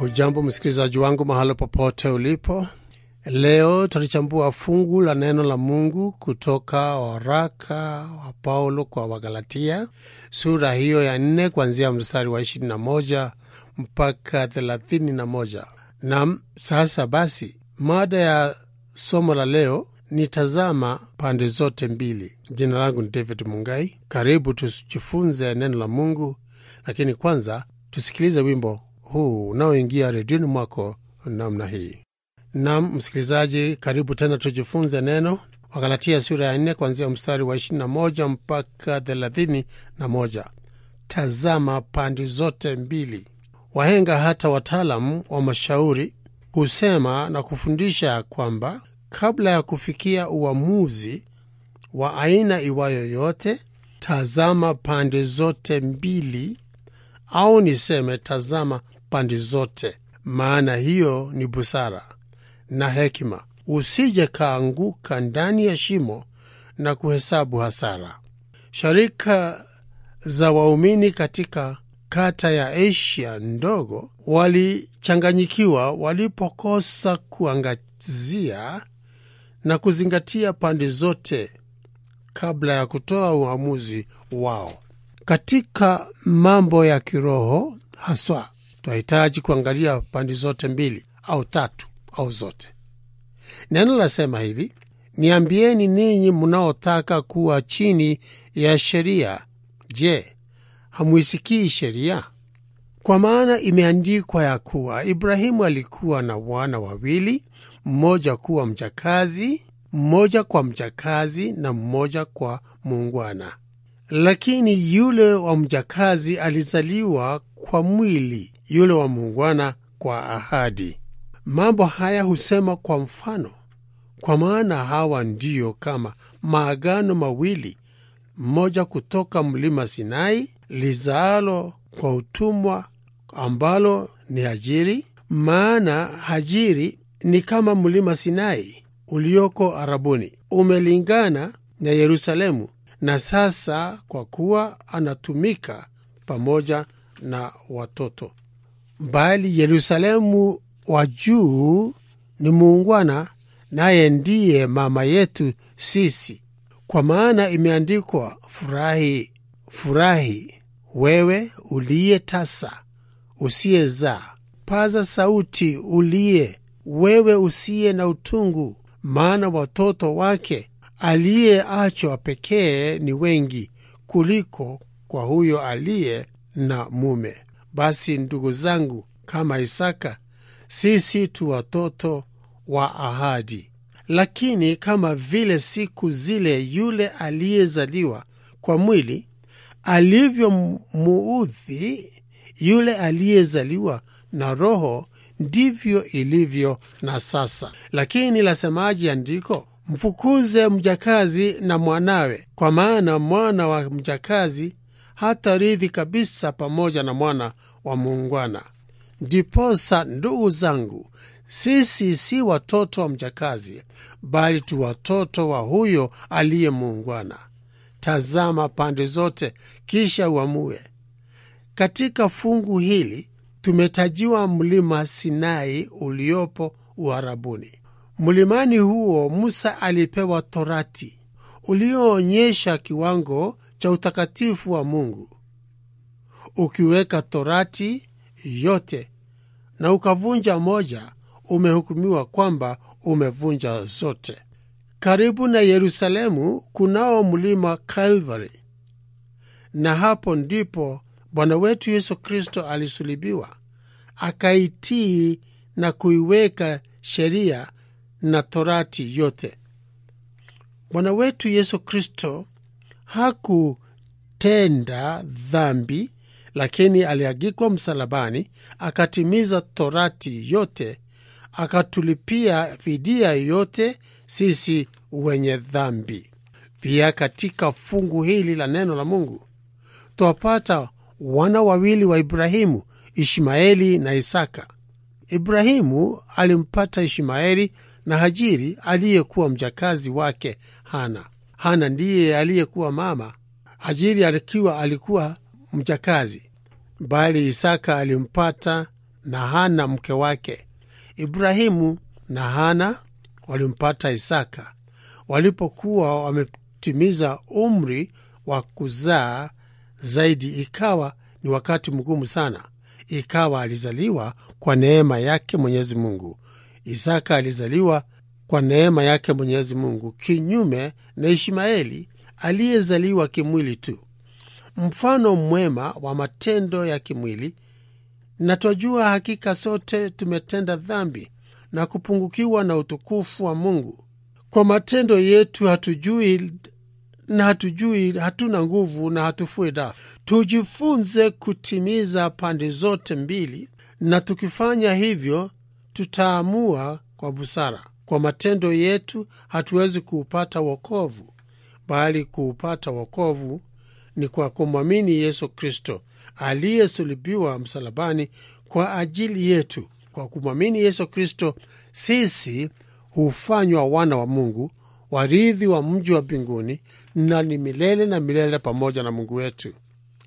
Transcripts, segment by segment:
Hujambo msikilizaji wangu mahali popote ulipo. Leo tutalichambua fungu la neno la Mungu kutoka waraka wa Paulo kwa Wagalatia, sura hiyo ya nne kuanzia mstari wa ishirini na moja mpaka thelathini na moja. Nam, sasa basi, mada ya somo la leo ni tazama pande zote mbili. Jina langu ni David Mungai. Karibu tujifunze neno la Mungu, lakini kwanza tusikilize wimbo huu unaoingia redioni mwako namna hii. Nam msikilizaji, karibu tena tujifunze neno. Wagalatia sura ya nne kuanzia mstari wa ishirini na moja mpaka thelathini na moja. Tazama pande zote mbili. Wahenga hata wataalamu wa mashauri husema na kufundisha kwamba kabla ya kufikia uamuzi wa aina iwayo yote, tazama pande zote mbili, au niseme tazama pande zote, maana hiyo ni busara na hekima, usije kaanguka ndani ya shimo na kuhesabu hasara. Sharika za waumini katika kata ya Asia ndogo walichanganyikiwa walipokosa kuangazia na kuzingatia pande zote kabla ya kutoa uamuzi wao. Katika mambo ya kiroho haswa, tunahitaji kuangalia pande zote mbili au tatu au zote. Neno lasema hivi: niambieni ninyi mnaotaka kuwa chini ya sheria, je, hamwisikii sheria? Kwa maana imeandikwa ya kuwa Ibrahimu alikuwa na wana wawili, mmoja kuwa mjakazi, mmoja kwa mjakazi na mmoja kwa muungwana. Lakini yule wa mjakazi alizaliwa kwa mwili, yule wa muungwana kwa ahadi. Mambo haya husema kwa mfano, kwa maana hawa ndiyo kama maagano mawili, mmoja kutoka mlima Sinai lizaalo kwa utumwa, ambalo ni Hajiri. Maana Hajiri ni kama mlima Sinai ulioko Arabuni, umelingana na Yerusalemu, na sasa kwa kuwa anatumika pamoja na watoto, bali Yerusalemu wa juu ni muungwana, naye ndiye mama yetu sisi. Kwa maana imeandikwa, furahi, furahi wewe uliye tasa usiyezaa, paza sauti uliye wewe usiye na utungu, maana watoto wake aliyeachwa pekee ni wengi kuliko kwa huyo aliye na mume. Basi ndugu zangu, kama Isaka sisi tu watoto wa ahadi. Lakini kama vile siku zile yule aliyezaliwa kwa mwili alivyomuudhi yule aliyezaliwa na Roho, ndivyo ilivyo na sasa. Lakini lasemaje andiko? Mfukuze mjakazi na mwanawe, kwa maana mwana wa mjakazi hatarithi kabisa pamoja na mwana wa muungwana. Ndiposa ndugu zangu, sisi si watoto wa mjakazi, bali tu watoto wa huyo aliye muungwana. Tazama pande zote, kisha uamue. Katika fungu hili tumetajiwa mlima Sinai uliopo Uarabuni. Mlimani huo Musa alipewa Torati ulioonyesha kiwango cha utakatifu wa Mungu. Ukiweka Torati yote na ukavunja moja, umehukumiwa kwamba umevunja zote. Karibu na Yerusalemu kunao mlima Kalvari, na hapo ndipo Bwana wetu Yesu Kristo alisulibiwa, akaitii na kuiweka sheria na Torati yote. Bwana wetu Yesu Kristo hakutenda dhambi, lakini aliagikwa msalabani, akatimiza Torati yote, akatulipia fidia yote sisi wenye dhambi. Pia katika fungu hili la neno la Mungu twapata wana wawili wa Ibrahimu, Ishmaeli na Isaka. Ibrahimu alimpata Ishmaeli na Hajiri aliyekuwa mjakazi wake Hana. Hana ndiye aliyekuwa mama, Hajiri alikiwa alikuwa mjakazi, bali Isaka alimpata na Hana mke wake. Ibrahimu na Hana walimpata Isaka walipokuwa wametimiza umri wa kuzaa zaidi. Ikawa ni wakati mgumu sana, ikawa alizaliwa kwa neema yake Mwenyezi Mungu. Isaka alizaliwa kwa neema yake Mwenyezi Mungu, kinyume na Ishmaeli aliyezaliwa kimwili tu, mfano mwema wa matendo ya kimwili. Na twajua hakika sote tumetenda dhambi na kupungukiwa na utukufu wa Mungu. Kwa matendo yetu hatujui na hatujui, hatuna nguvu na hatufui dafu. Tujifunze kutimiza pande zote mbili, na tukifanya hivyo tutaamua kwa busara. Kwa matendo yetu hatuwezi kuupata wokovu, bali kuupata wokovu ni kwa kumwamini Yesu Kristo aliyesulubiwa msalabani kwa ajili yetu. Kwa kumwamini Yesu Kristo sisi hufanywa wana wa Mungu, warithi wa mji wa mbinguni, na ni milele na milele pamoja na Mungu wetu.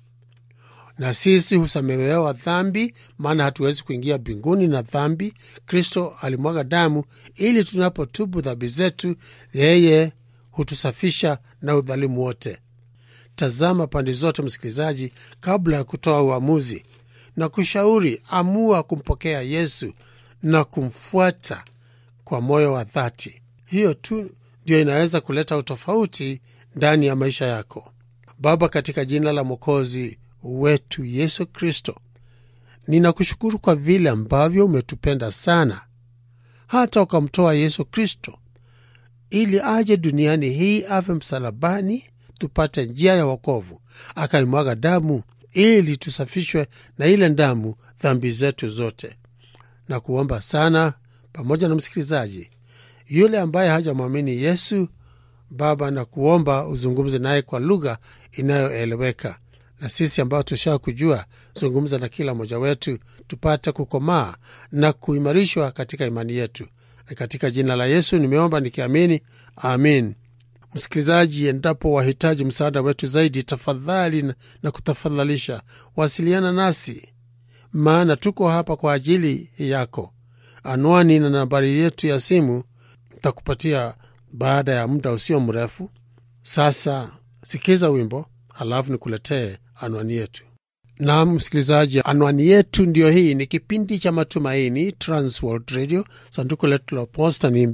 Na sisi husamehewa dhambi, maana hatuwezi kuingia mbinguni na dhambi. Kristo alimwaga damu ili tunapotubu dhambi zetu, yeye hutusafisha na udhalimu wote. Tazama pande zote, msikilizaji, kabla ya kutoa uamuzi na kushauri, amua kumpokea Yesu na kumfuata kwa moyo wa dhati. Hiyo tu ndio inaweza kuleta utofauti ndani ya maisha yako. Baba, katika jina la Mwokozi wetu Yesu Kristo, ninakushukuru kwa vile ambavyo umetupenda sana hata ukamtoa Yesu Kristo ili aje duniani hii afe msalabani tupate njia ya wokovu, akaimwaga damu ili tusafishwe na ile damu dhambi zetu zote. Na kuomba sana pamoja na msikilizaji yule ambaye hajamwamini Yesu, Baba, na kuomba uzungumze naye kwa lugha inayoeleweka, na sisi ambao tushaa kujua, zungumza na kila mmoja wetu tupate kukomaa na kuimarishwa katika imani yetu. Na katika jina la Yesu nimeomba nikiamini, amin. Msikilizaji, endapo wahitaji msaada wetu zaidi, tafadhali na, na kutafadhalisha wasiliana nasi, maana tuko hapa kwa ajili yako. Anwani na nambari yetu ya simu takupatia baada ya muda usio mrefu. Sasa sikiza wimbo, alafu nikuletee anwani yetu. Naam msikilizaji, anwani yetu ndiyo hii. Ni kipindi cha Matumaini, Transworld Radio. Sanduku letu la posta ni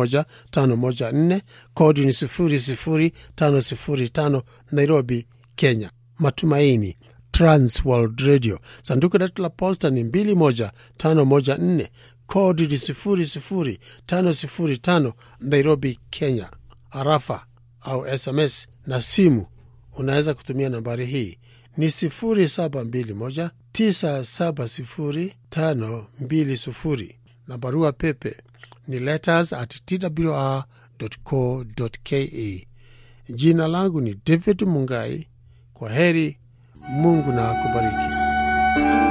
21514 kodi ni 00505 Nairobi, Kenya. Matumaini, Transworld Radio. Sanduku letu la posta ni 21514 kodi ni 00505 Nairobi, Kenya. Arafa au SMS na simu unaweza kutumia nambari hii ni 0721970520 na barua pepe ni letters at twr.co.ke. Jina langu ni David Mungai. Kwa heri, Mungu na akubariki.